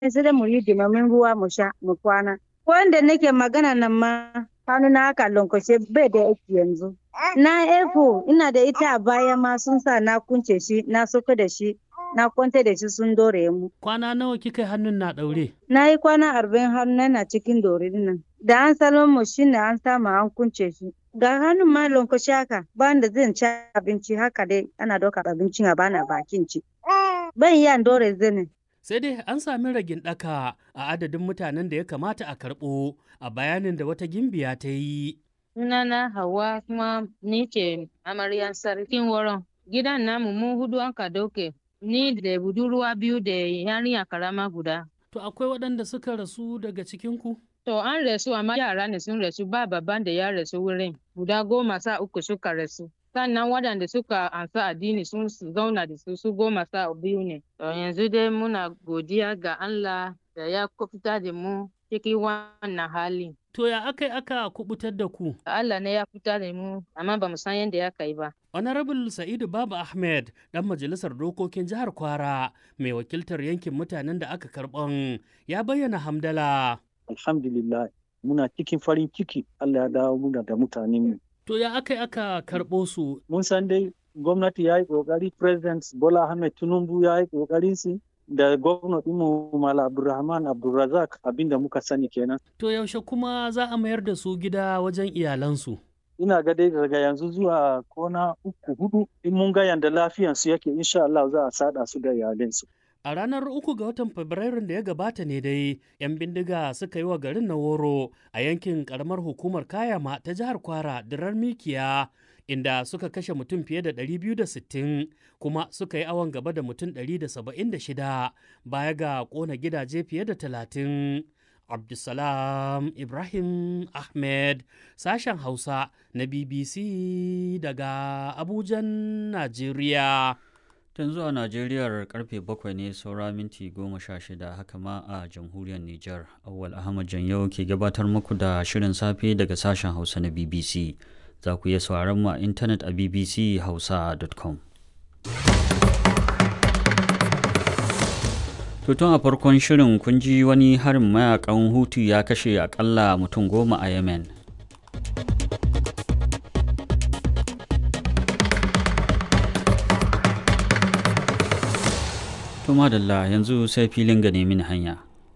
sai dai mu yi dimamin ruwa mu sha mu kwana. Wanda nake magana nan ma hannu na haka lankwashe bai da aiki yanzu. Na efo ina da ita a baya ma sun sa na kunce shi na soka da shi na kwanta da shi sun dore mu. Kwana nawa kika hannun na ɗaure? Na yi kwana arba'in hannu na cikin dore nan. Da an salon mu shi ne an samu an kunce shi. Ga hannun ma lankwashe haka ba da zan ci abinci haka dai ana ɗaukar abincin a bana bakin ci. Ban iya dore zane. Sai dai an sami ragin ɗaka a adadin mutanen da ya kamata a karɓo a bayanin da wata gimbiya ta yi. Sunana Hauwa kuma ni ce amaryan sarkin wurin. Gidan namu mu hudu an ka dauke. Ni da budurwa biyu da yarinya karama guda. To akwai waɗanda suka rasu daga cikinku? To an rasu amma yara ne sun rasu ba babban da ya rasu wurin. Guda goma sa uku suka rasu. Sannan waɗanda suka ansa addini sun zauna da su su goma sa biyu ne. To yanzu dai muna godiya ga Allah da ya fita da mu cikin wannan hali. To ya aka yi aka kubutar da ku? Allah ne ya fita da mu amma ba mu san yadda ya kai ba. Honorable Sa'idu Baba Ahmed, ɗan majalisar dokokin jihar Kwara, mai wakiltar yankin mutanen da aka karɓan, ya bayyana hamdala. Alhamdulillah, muna cikin farin ciki Allah ya dawo muna da mutanen mu. To ya aka yi aka karɓo su? Mun san dai gwamnati ya yi ƙoƙari, President Bola Ahmed Tinubu ya yi ƙoƙarin su da gwamnati mu Mala Abdulrahman Abdulrazak abinda muka sani kenan. To yaushe kuma za a mayar da su gida wajen iyalansu? ina ga dai daga yanzu zuwa kona uku hudu in mun ga yanda lafiyansu yake insha Allah za a sada su da iyalinsu. A ranar uku ga watan Fabrairun da ya gabata ne dai, 'yan bindiga suka yi wa garin na woro a yankin karamar hukumar Kayama ta jihar Kwara dirar Mikiya, inda suka kashe mutum fiye da 260 kuma suka yi awon gaba da mutum 176 baya ga kona gidaje fiye da 30. Abdulsalam Ibrahim Ahmed sashen Hausa na BBC daga Abujan, Najeriya. Tun zuwa Najeriyar karfe bakwai ne saura minti goma sha shida haka ma a jamhuriyar Nijar. Awal Ahmad Janyau ke gabatar muku da shirin safe daga sashen Hausa na BBC. Za ku iya sauraron mu a intanet a bbchausa.com. tun a farkon shirin kun ji wani harin mayakan hutu ya kashe akalla mutum goma a yemen to madalla yanzu sai filin gane min hanya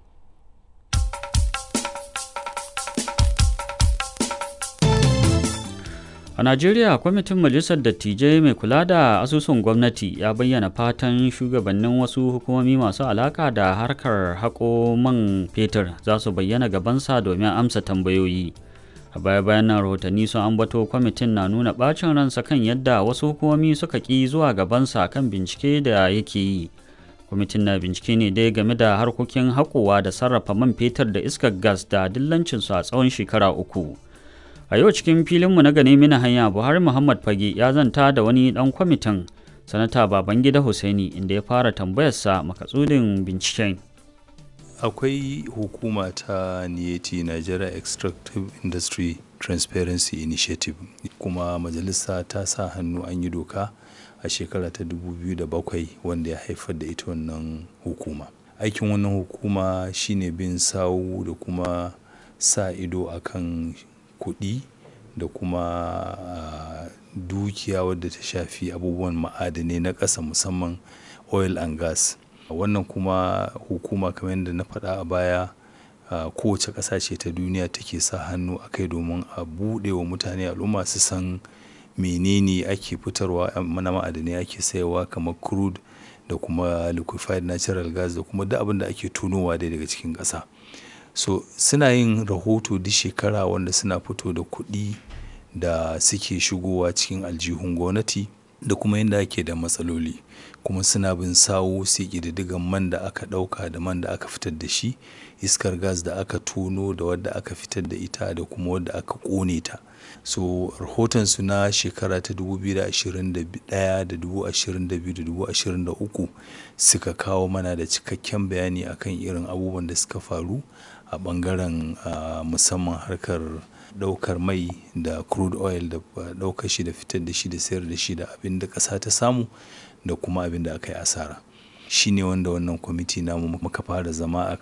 A Najeriya, kwamitin Majalisar Dattijai mai kula da asusun gwamnati ya bayyana fatan shugabannin wasu hukumomi masu alaka da harkar haƙo man fetur za su bayyana gabansa domin amsa tambayoyi. A baya-bayan nan rahotanni sun ambato kwamitin na nuna ɓacin ransa kan yadda wasu hukumomi suka ƙi zuwa gabansa kan bincike da yake yi. Kwamitin na bincike ne dai game da harkokin haƙowa da sarrafa man fetur da iskar gas da dillancinsu a tsawon shekara uku. a yau cikin filinmu na gane mina hanya buhari muhammad fage ya zanta da wani dan kwamitin sanata babangida hussaini inda ya fara tambayarsa makatsudin binciken akwai hukuma ta niyeti nigeria extractive industry transparency initiative kuma majalisa ta sa hannu an yi doka a shekara ta 2007 wanda ya haifar da ita wannan hukuma aikin wannan hukuma shine bin sawu da kuma sa ido akan kuɗi da kuma uh, dukiya wadda ta shafi abubuwan ma'adanai na ƙasa musamman oil and gas wannan kuma hukuma kamar yadda na faɗa a baya uh, kowace ƙasa ce ta duniya take sa hannu a kai domin a buɗe wa mutane al'umma su san menene ake fitarwa na ma'adanai ake sayarwa kamar crude da kuma liquefied natural gas da kuma duk abin da ake tunowa dai daga cikin ƙasa so suna yin rahoto duk shekara wanda suna fito da kuɗi da suke shigowa cikin aljihun gwamnati da kuma yadda ake da matsaloli kuma suna bin sawo su ƙididdigan man da aka ɗauka da man da aka fitar da shi iskar gas da aka tono da wadda aka fitar da ita da kuma wadda aka ƙone ta so rahotonsu na shekara ta 2021 da 2022 da 2023 suka kawo mana da cikakken bayani akan irin abubuwan da suka faru a bangaren musamman harkar daukar mai da crude oil da daukar shi da fitar da shi da sayar da shi da abin da ƙasa ta samu da kuma abin da aka yi asara shi ne wanda wannan kwamiti namu muka fara zama a